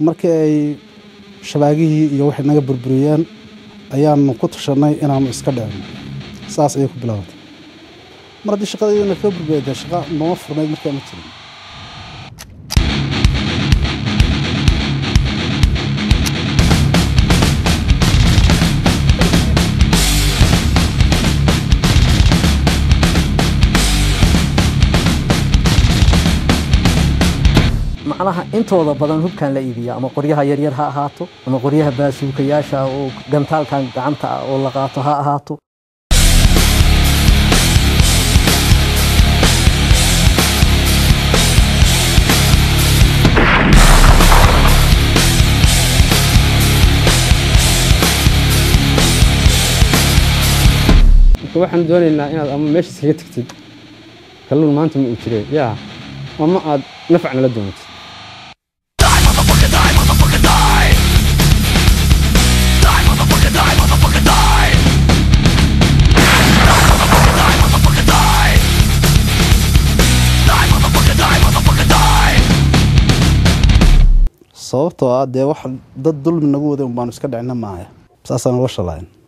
markii ay shabaagihii iyo waxay naga burburiyeen ayaanu ku tashanay inaanu iska dhicino saas ayay ku bilaabatay mar haddii shaqadeedana kaga burburiyay dee shaqa nooma furnayd markaa ma jirin macnaha intooda badan hubkan la iibiya ama qoryaha yaryar ha ahaato ama qoryaha baasuukayaasha oo gantaalkan gacanta ah oo la qaato ha ahaato marka waxaan doonaynaa inaad ama meesha iskaga tagtid kalluun maanta ma uu jireen yaa ama aad nafacna la doontid sababtoo ah dee wax dad dulmi nagu waday un baanu iska dhicina maaya saasaan uga shalayn